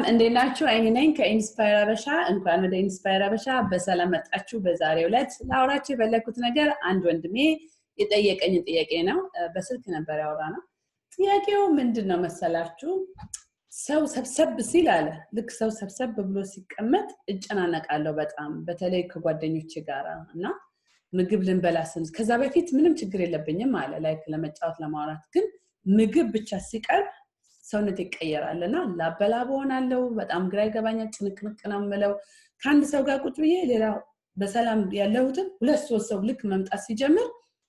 እንዴት ናችሁ? አይኒ ነኝ ከኢንስፓየር አበሻ። እንኳን ወደ ኢንስፓየር አበሻ በሰላም መጣችሁ። በዛሬው ዕለት ላውራችሁ የፈለግኩት ነገር አንድ ወንድሜ የጠየቀኝ ጥያቄ ነው። በስልክ ነበር ያወራ ነው። ጥያቄው ምንድን ነው መሰላችሁ? ሰው ሰብሰብ ሲል አለ ልክ ሰው ሰብሰብ ብሎ ሲቀመጥ እጨናነቃለሁ በጣም በተለይ ከጓደኞች ጋር እና ምግብ ልንበላ ስን ከዛ በፊት ምንም ችግር የለብኝም አለ ላይክ ለመጫወት ለማውራት ግን ምግብ ብቻ ሲቀርብ ሰውነት ይቀየራል እና ላበላብ ሆናለው በጣም ግራ ይገባኛል ጭንቅንቅ ነው የምለው ከአንድ ሰው ጋር ቁጭ ብዬ ሌላ በሰላም ያለሁትን ሁለት ሶስት ሰው ልክ መምጣት ሲጀምር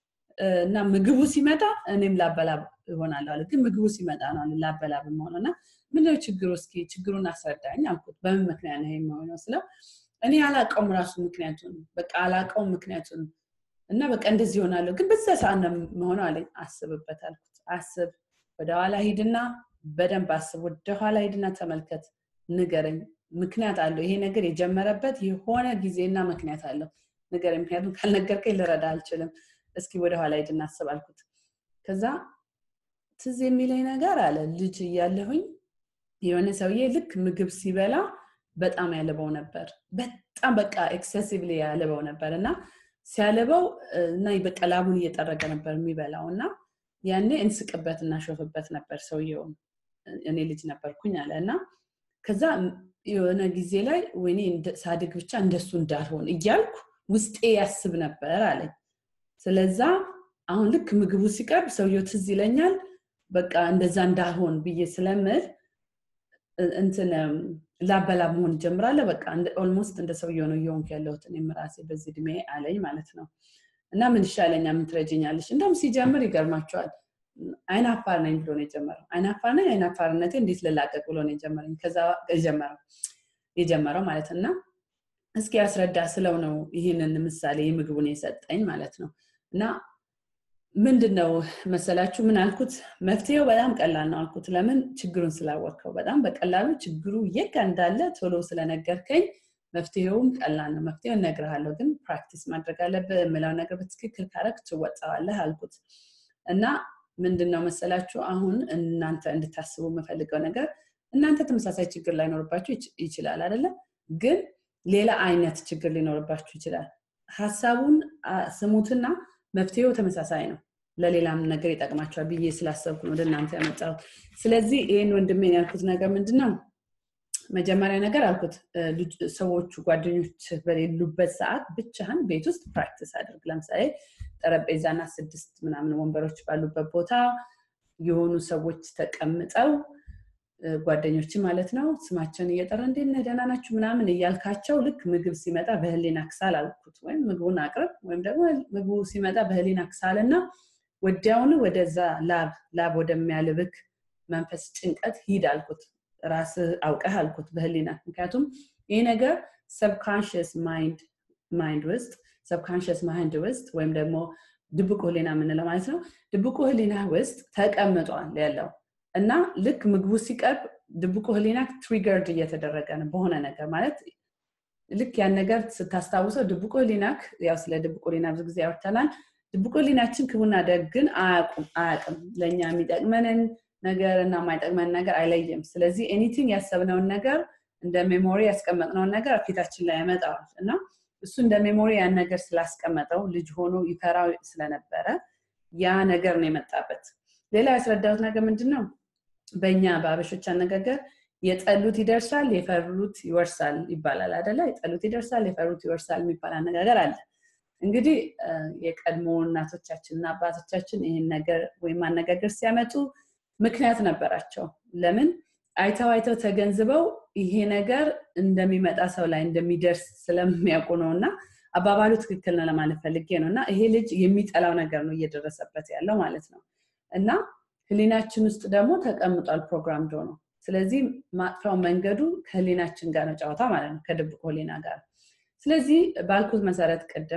እና ምግቡ ሲመጣ እኔም ላበላብ ይሆናለሁ አለ ግን ምግቡ ሲመጣ ነው ላበላብ መሆነው እና ምንድነው ችግሩ እስኪ ችግሩን አስረዳኝ አልኩት በምን ምክንያት ነው የሚሆነው ስለው እኔ አላቀውም ራሱ ምክንያቱን በቃ አላቀውም ምክንያቱን እና በቃ እንደዚህ ይሆናለሁ ግን በዛ ሰዓት ነው መሆነው አለኝ አስብበት አልኩት አስብ ወደኋላ ሂድና በደንብ አስብ ወደኋላ ሂድና ተመልከት ንገረኝ ምክንያት አለው ይሄ ነገር የጀመረበት የሆነ ጊዜና ምክንያት አለው ንገረኝ ምክንያቱም ካልነገርከኝ ልረዳ አልችልም እስኪ ወደኋላ ሂድና አስብ አልኩት ከዛ ትዝ የሚለኝ ነገር አለ ልጅ እያለሁኝ የሆነ ሰውዬ ልክ ምግብ ሲበላ በጣም ያልበው ነበር በጣም በቃ ኤክሰሲቭሊ ያልበው ነበር እና ሲያልበው እና በቃ ላቡን እየጠረገ ነበር የሚበላው እና ያኔ እንስቅበት እናሾፍበት ነበር ሰውየውም እኔ ልጅ ነበርኩኝ አለ እና ከዛ የሆነ ጊዜ ላይ ወይኔ ሳድግ ብቻ እንደሱ እንዳልሆን እያልኩ ውስጤ ያስብ ነበር አለኝ ስለዛ አሁን ልክ ምግቡ ሲቀርብ ሰውየው ትዝ ይለኛል በቃ እንደዛ እንዳልሆን ብዬ ስለምል እንትን ላበላብ መሆን ጀምራለሁ በቃ ኦልሞስት እንደ ሰውየው ነው እየሆንኩ ያለሁት እኔም ራሴ በዚህ እድሜ አለኝ ማለት ነው እና ምን ይሻለኛ ምን ትረጅኛለች እንደውም ሲጀምር ይገርማቸዋል አይናፋር ነኝ ብሎ ነው የጀመረው አይናፋር ነኝ አይናፋርነቴ እንዴት ልላቀቅ ብሎ ነው የጀመረኝ ከዛ የጀመረው የጀመረው ማለት እና እስኪ ያስረዳ ስለው ነው ይህንን ምሳሌ የምግቡን የሰጠኝ ማለት ነው እና ምንድን ነው መሰላችሁ ምን አልኩት መፍትሄው በጣም ቀላል ነው አልኩት ለምን ችግሩን ስላወቅከው በጣም በቀላሉ ችግሩ የጋ እንዳለ ቶሎ ስለነገርከኝ መፍትሄውም ቀላል ነው መፍትሄው እነግርሃለሁ ግን ፕራክቲስ ማድረግ አለብህ የምለው ነገር በትክክል ካረግ ትወጣዋለህ አልኩት እና ምንድን ነው መሰላችሁ አሁን እናንተ እንድታስቡ የምፈልገው ነገር እናንተ ተመሳሳይ ችግር ላይኖርባችሁ ይችላል አይደለም ግን ሌላ አይነት ችግር ሊኖርባችሁ ይችላል ሀሳቡን ስሙትና መፍትሄው ተመሳሳይ ነው ለሌላም ነገር ይጠቅማቸዋል ብዬ ስላሰብኩ ነው ወደ እናንተ ያመጣሁት ስለዚህ ይህን ወንድሜን ያልኩት ነገር ምንድን ነው መጀመሪያ ነገር አልኩት ሰዎቹ ጓደኞች በሌሉበት ሰዓት ብቻህን ቤት ውስጥ ፕራክቲስ አድርግ ለምሳሌ ጠረጴዛና ስድስት ምናምን ወንበሮች ባሉበት ቦታ የሆኑ ሰዎች ተቀምጠው ጓደኞች ማለት ነው ስማቸውን እየጠራ እንዴት ነህ ደህና ናችሁ ምናምን እያልካቸው ልክ ምግብ ሲመጣ በህሊና ክሳል አልኩት ወይም ምግቡን አቅርብ ወይም ደግሞ ምግቡ ሲመጣ በህሊና ክሳል እና ወዲያውኑ ወደዛ ላብ ላብ ወደሚያልብክ መንፈስ ጭንቀት ሂድ አልኩት ራስ አውቀህ አልኩት በህሊና ምክንያቱም ይህ ነገር ሰብካንሽስ ማይንድ ውስጥ ሰብካንሽስ ማይንድ ውስጥ ወይም ደግሞ ድብቁ ህሊና የምንለው ማለት ነው ድብቁ ህሊና ውስጥ ተቀምጧል ያለው እና ልክ ምግቡ ሲቀርብ ድብቁ ህሊና ትሪገርድ እየተደረገ ነው በሆነ ነገር ማለት ልክ ያን ነገር ስታስታውሰው ድብቁ ህሊናክ ያው ስለ ድብቁ ህሊና ብዙ ጊዜ ያወርተናል ድብቁ ህሊናችን ክቡና ደግን አያቅም ለእኛ የሚጠቅመንን ነገር እና የማይጠቅመን ነገር አይለይም ስለዚህ ኤኒቲንግ ያሰብነውን ነገር እንደ ሜሞሪ ያስቀመጥነውን ነገር ፊታችን ላይ ያመጣዋል እና እሱ እንደ ሜሞሪ ያን ነገር ስላስቀመጠው ልጅ ሆኖ ይፈራው ስለነበረ ያ ነገር ነው የመጣበት ሌላ ያስረዳሁት ነገር ምንድን ነው በእኛ በአበሾች አነጋገር የጠሉት ይደርሳል የፈሩት ይወርሳል ይባላል አደለ የጠሉት ይደርሳል የፈሩት ይወርሳል የሚባል አነጋገር አለ እንግዲህ የቀድሞ እናቶቻችን እና አባቶቻችን ይህን ነገር ወይም አነጋገር ሲያመጡ ምክንያት ነበራቸው ለምን አይተው አይተው ተገንዝበው ይሄ ነገር እንደሚመጣ ሰው ላይ እንደሚደርስ ስለሚያውቁ ነው እና አባባሉ ትክክል ነው ለማለት ፈልጌ ነው እና ይሄ ልጅ የሚጠላው ነገር ነው እየደረሰበት ያለው ማለት ነው እና ህሊናችን ውስጥ ደግሞ ተቀምጧል ፕሮግራም ዶ ነው ስለዚህ ማጥፊያው መንገዱ ከህሊናችን ጋር ነው ጨዋታ ማለት ነው ከድብቁ ህሊና ጋር ስለዚህ ባልኩት መሰረት ቅድም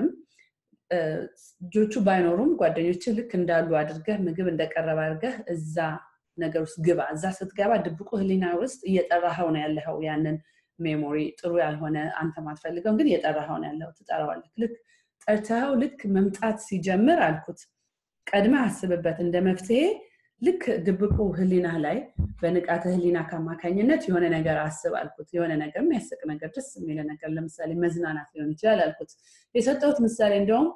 ልጆቹ ባይኖሩም ጓደኞች ልክ እንዳሉ አድርገህ ምግብ እንደቀረበ አድርገህ እዛ ነገር ውስጥ ግባ እዛ ስትገባ ድብቁ ህሊና ውስጥ እየጠራኸው ነው ያለኸው ያንን ሜሞሪ ጥሩ ያልሆነ አንተ ማትፈልገውን ግን እየጠራኸው ነው ያለው ትጠራዋለህ ልክ ጠርተኸው ልክ መምጣት ሲጀምር አልኩት ቀድመ አስብበት እንደ መፍትሄ ልክ ድብቁ ህሊና ላይ በንቃተ ህሊና ከአማካኝነት የሆነ ነገር አስብ አልኩት። የሆነ ነገር የሚያስቅ ነገር፣ ደስ የሚል ነገር፣ ለምሳሌ መዝናናት ሊሆን ይችላል አልኩት። የሰጠሁት ምሳሌ እንዲሁም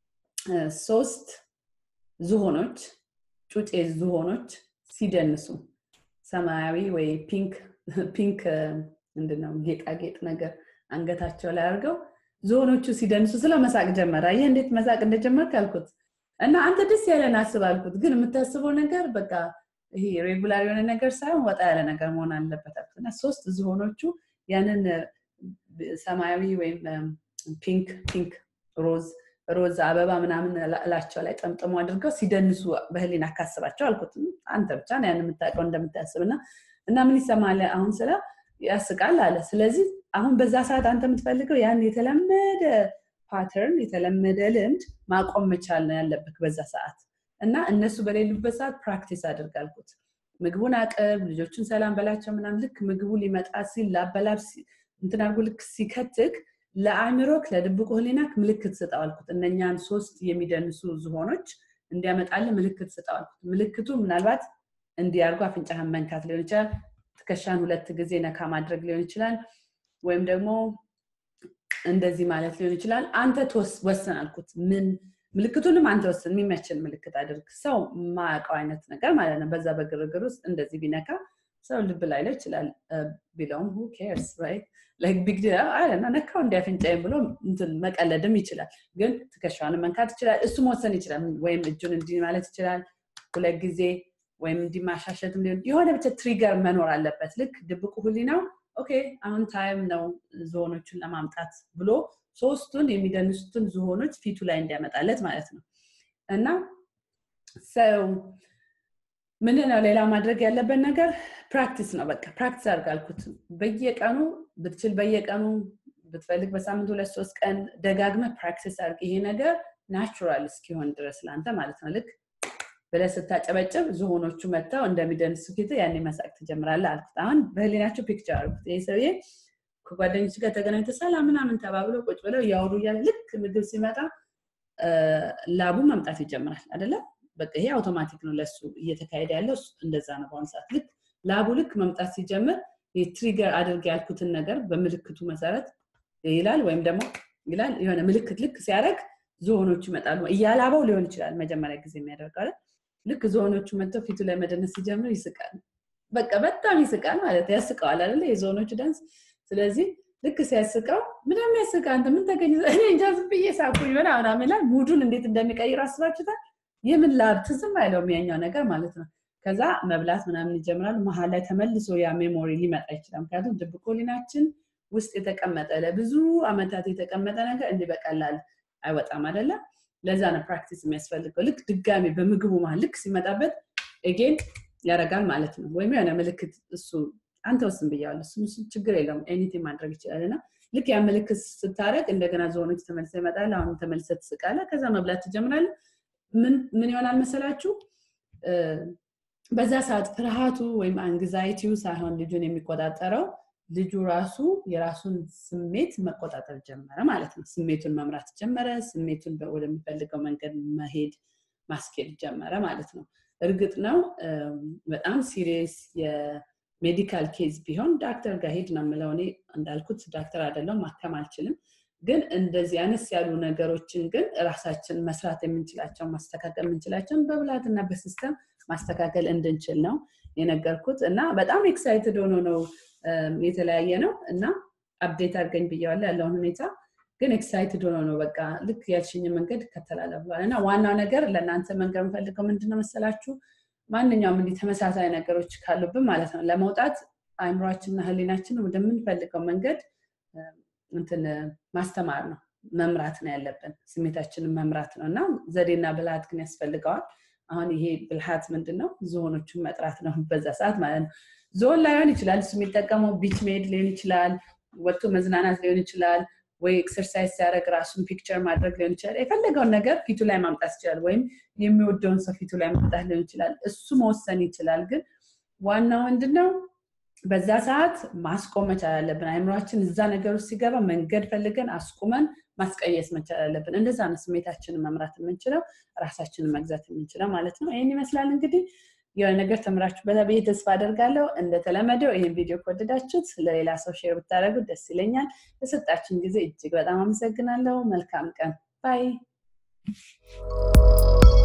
ሶስት ዝሆኖች ጩጬ ዝሆኖች ሲደንሱ ሰማያዊ ወይ ፒንክ ፒንክ ምንድነው ጌጣጌጥ ነገር አንገታቸው ላይ አድርገው ዝሆኖቹ ሲደንሱ ስለ መሳቅ ጀመረ። ይህ እንዴት መሳቅ እንደጀመርክ አልኩት እና አንተ ደስ ያለን አስብ አልኩት። ግን የምታስበው ነገር በቃ ይሄ ሬጉላር የሆነ ነገር ሳይሆን ወጣ ያለ ነገር መሆን አለበት አልኩት እና ሶስት ዝሆኖቹ ያንን ሰማያዊ ወይም ፒንክ ፒንክ ሮዝ ሮዝ አበባ ምናምን እላቸው ላይ ጠምጥሞ አድርገው ሲደንሱ በህሊና አካስባቸው አልኩት። አንተ ብቻ ነው ያን የምታውቀው እንደምታስብ እና እና ምን ይሰማል አሁን ስለ ያስቃል አለ። ስለዚህ አሁን በዛ ሰዓት አንተ የምትፈልገው ያን የተለመደ ፓተርን የተለመደ ልምድ ማቆም መቻል ነው ያለብህ በዛ ሰዓት እና እነሱ በሌሉበት ሰዓት ፕራክቲስ አድርግ አልኩት። ምግቡን አቅርብ፣ ልጆቹን ሰላም በላቸው ምናምን። ልክ ምግቡ ሊመጣ ሲል ላበላብ እንትን አድርጎ ልክ ሲከትክ ለአእምሮክ ለድብቁ ህሊናክ ምልክት ስጠው አልኩት። እነኛን ሶስት የሚደንሱ ዝሆኖች እንዲያመጣልህ ምልክት ስጠው አልኩት። ምልክቱ ምናልባት እንዲያርጉ አፍንጫህን መንካት ሊሆን ይችላል። ትከሻን ሁለት ጊዜ ነካ ማድረግ ሊሆን ይችላል። ወይም ደግሞ እንደዚህ ማለት ሊሆን ይችላል። አንተ ወስን አልኩት። ምን ምልክቱንም አንተ ወስን፣ የሚመችን ምልክት አድርግ። ሰው ማያውቀው አይነት ነገር ማለት ነው። በዛ በግርግር ውስጥ እንደዚህ ቢነካ ሰው ልብ ላይለው ይችላል ቢለውም ሁ ኬርስ ራይት ላይክ ቢግ ዲል አለና ነካው እንዲያፍንጫይም ብሎ መቀለድም ይችላል። ግን ትከሻውን መንካት ይችላል። እሱ መወሰን ይችላል። ወይም እጁን እንዲህ ማለት ይችላል ሁለት ጊዜ ወይም እንዲማሻሸትም ሊሆን የሆነ ብቻ ትሪገር መኖር አለበት። ልክ ድብቁ ህሊናው ኦኬ አሁን ታይም ነው ዝሆኖቹን ለማምጣት ብሎ ሶስቱን የሚደንሱትን ዝሆኖች ፊቱ ላይ እንዲያመጣለት ማለት ነው እና ሰው ምንድን ነው ሌላ ማድረግ ያለበት ነገር ፕራክቲስ ነው። በቃ ፕራክቲስ አድርግ አልኩት። በየቀኑ ብትችል በየቀኑ ብትፈልግ በሳምንት ሁለት ሶስት ቀን ደጋግመህ ፕራክቲስ አድርግ። ይሄ ነገር ናቹራል እስኪሆን ድረስ ለአንተ ማለት ነው። ልክ ብለህ ስታጨበጭብ ዝሆኖቹ መጥተው እንደሚደንሱ ፊት ያኔ መሳቅ ትጀምራለህ አልኩት። አሁን በህሊናቸው ፒክቸር አልኩት። ይህ ሰውዬ ከጓደኞች ጋር ተገናኝተ ሰላም ምናምን ተባብለው ቁጭ ብለው እያወሩ እያለ ልክ ምግብ ሲመጣ ላቡ መምጣት ይጀምራል አይደለም? በቃ ይሄ አውቶማቲክ ነው ለሱ እየተካሄደ ያለው እንደዛ ነው። በአሁኑ ሰዓት ልክ ላቡ ልክ መምጣት ሲጀምር ትሪገር አድርግ ያልኩትን ነገር በምልክቱ መሰረት ይላል ወይም ደግሞ ይላል የሆነ ምልክት ልክ ሲያደርግ ዝሆኖቹ ይመጣሉ። እያላበው ሊሆን ይችላል መጀመሪያ ጊዜ የሚያደርገው ልክ ዝሆኖቹ መጥተው ፊቱ ላይ መደነስ ሲጀምር ይስቃል። በቃ በጣም ይስቃል ማለት ያስቀዋል አይደለ የዝሆኖቹ ዳንስ። ስለዚህ ልክ ሲያስቀው ምንም ያስቃ አንተ ምን ተገኘ እኔ እንጃ ዝም ብዬ ሳኩኝ ምናምን ይላል። ሙዱን እንዴት እንደሚቀይር አስባችሁታል? የምን ላብ ትዝም አይለውም ያኛው ነገር ማለት ነው። ከዛ መብላት ምናምን ይጀምራል። መሀል ላይ ተመልሶ ያ ሜሞሪ ሊመጣ ይችላል። ምክንያቱም ድብቅ ህሊናችን ውስጥ የተቀመጠ ለብዙ አመታት የተቀመጠ ነገር እንዲህ በቀላል አይወጣም አይደለም። ለዛ ነው ፕራክቲስ የሚያስፈልገው። ልክ ድጋሚ በምግቡ መሀል ልክ ሲመጣበት ኤጌን ያደርጋል ማለት ነው። ወይም የሆነ ምልክት እሱ አንተ ወስን ብያዋለሁ። እሱ ችግር የለውም ኤኒቲንግ ማድረግ ይችላል እና ልክ ያ ምልክት ስታደርግ እንደገና ዝሆኖች ተመልሰ ይመጣል። አሁን ተመልሰ ትስቃለህ። ከዛ መብላት ትጀምራለህ። ምን ይሆናል መሰላችሁ? በዛ ሰዓት ፍርሃቱ ወይም አንግዛይቲው ሳይሆን ልጁን የሚቆጣጠረው ልጁ ራሱ የራሱን ስሜት መቆጣጠር ጀመረ ማለት ነው። ስሜቱን መምራት ጀመረ። ስሜቱን ወደሚፈልገው መንገድ መሄድ ማስኬድ ጀመረ ማለት ነው። እርግጥ ነው በጣም ሲሪየስ የሜዲካል ኬዝ ቢሆን ዳክተር ጋር ሄድ ነው የምለው። እኔ እንዳልኩት ዳክተር አይደለሁም፣ ማከም አልችልም። ግን እንደዚህ አነስ ያሉ ነገሮችን ግን ራሳችን መስራት የምንችላቸው ማስተካከል የምንችላቸውን በብልሃትና በሲስተም ማስተካከል እንድንችል ነው የነገርኩት እና በጣም ኤክሳይትድ ሆኖ ነው የተለያየ ነው እና አፕዴት አድርገኝ ብያዋለሁ ያለውን ሁኔታ ግን ኤክሳይትድ ሆኖ ነው በቃ ልክ ያልሽኝ መንገድ ይከተላል ብሏል እና ዋናው ነገር ለእናንተ መንገር የምፈልገው ምንድነው መሰላችሁ ማንኛውም እንዲህ ተመሳሳይ ነገሮች ካሉብን ማለት ነው ለመውጣት አእምሯችንና ህሊናችን ወደምንፈልገው መንገድ እንትን ማስተማር ነው መምራት ነው ያለብን ስሜታችንን መምራት ነው እና ዘዴና ብልሃት ግን ያስፈልገዋል አሁን ይሄ ብልሃት ምንድን ነው ዝሆኖቹን መጥራት ነው በዛ ሰዓት ማለት ነው ዞን ላይሆን ይችላል እሱ የሚጠቀመው ቢች ሜድ ሊሆን ይችላል ወጥቶ መዝናናት ሊሆን ይችላል ወይ ኤክሰርሳይዝ ሲያደርግ ራሱን ፒክቸር ማድረግ ሊሆን ይችላል የፈለገውን ነገር ፊቱ ላይ ማምጣት ይችላል ወይም የሚወደውን ሰው ፊቱ ላይ ማምጣት ሊሆን ይችላል እሱ መወሰን ይችላል ግን ዋናው ምንድነው በዛ ሰዓት ማስቆም መቻል አለብን አይምሯችን እዛ ነገር ውስጥ ሲገባ መንገድ ፈልገን አስቁመን ማስቀየስ መቻል አለብን እንደዛ ነው ስሜታችንን መምራት የምንችለው ራሳችንን መግዛት የምንችለው ማለት ነው ይህን ይመስላል እንግዲህ የሆነ ነገር ተምራችሁበታል ብዬ ተስፋ አደርጋለሁ። እንደተለመደው ይህን ቪዲዮ ከወደዳችሁት ለሌላ ሰው ሼር ብታደርጉት ደስ ይለኛል። ለሰጣችሁን ጊዜ እጅግ በጣም አመሰግናለሁ። መልካም ቀን ባይ